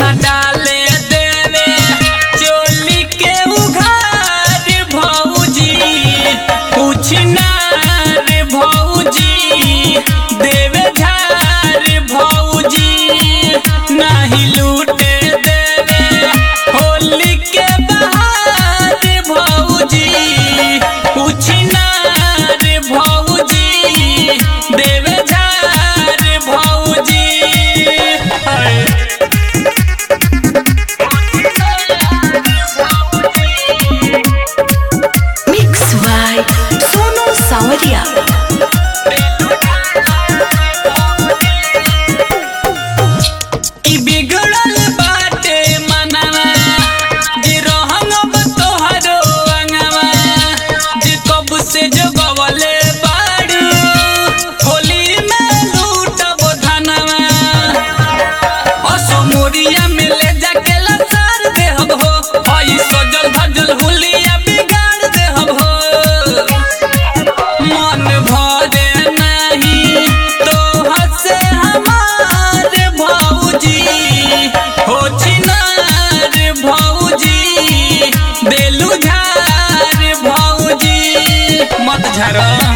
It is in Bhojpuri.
न डाले देवे चोली के उघार भौजी कुछ ना रे भौजी देवे झार भौजी नाही लूटे देवे होली के बहार भौजी कुछ ना रे भौजी देवे झार भौजी हाय Mix by Sonu Sawadia. ई बिगड़ल बाटे मनवा जे रहंगब तोहरो अंगवा जे कब से जगवले बाड़ू होली में लूटब धनवा असमोरिया में ले जाके लसार देहब हो हई सजल धजल हुलिया बिगाड़ देहब हो मन भरे नहीं तो हसे हमार भौजी हो छिनार भौजी बेलू झार भौजी मत झरा